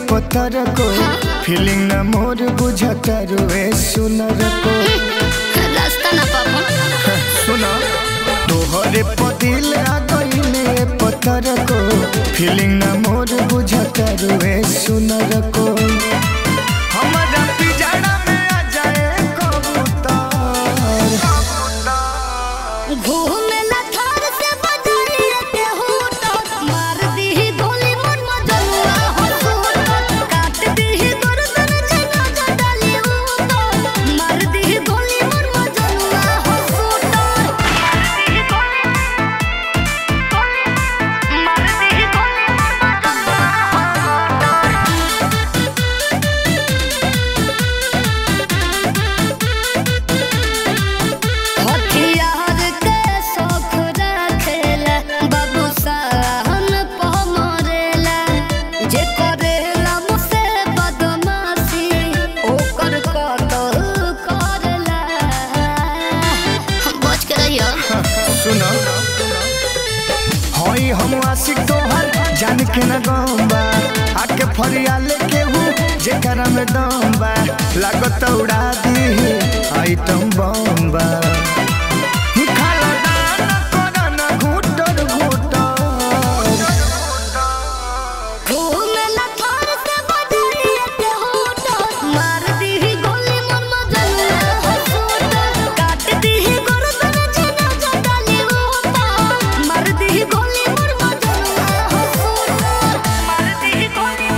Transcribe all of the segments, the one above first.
पत्थर को फीलिंग न मोर बुझता रुए सुनर को रास्ता ना पापा सुना तोहरे पदिल आ गईले पत्थर को फीलिंग न मोर बुझता रुए सुनर को हमारा पिजाड़ा में आ जाए कबूतर घूमे ला थार से बजाइए के होटो मार दी गोली मन मजनुआ हो सूटो काट दी गर्दन जना जडाली ऊतो मार दी गोली मन मजनुआ हो सूटो मार दी गोली मार दी गोली मन मजनुआ हो हथियार के शौक रखेला बाबू साहन पमरेला जे करेला मुझसे बदमाशी ओकर कतल करेला बच के रहियो सुनो हई हम आशिक तोहर जान के न गम्बा आके फरिया लेके हूँ जेकरा में दम बा लागत उड़ा दी आइटम बम्बा खाला दाना कोना ना घुटर घुटर घूमे ला थार से बजाइए के होटो मार दी गोली मन मजनुआ हो सूटो काट दी गर्दन जना जडाली ऊतो मार दी गोली मन मजनुआ हो सूटो मार दी गोली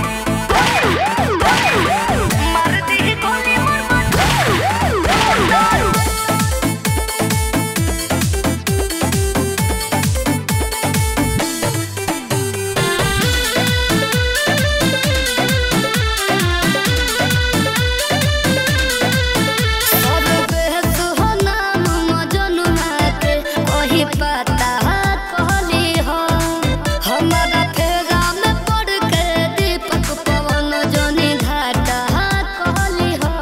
मार दी गोली मन मजनुआ सरबे सुहना मजनुआ के कही पता कहली हो हमारा फेरा में पड़ के दीपक पवन जनी घाटा कहली हो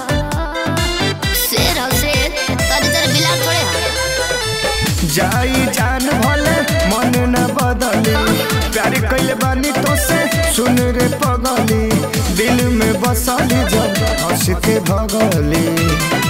शेर हो शेर तोरी तरह बिलार थोड़े हो जाई जान भले मन न बदली प्यार कैले बानी तो से सुन रे पगली दिल में बसली जब हंस के भगली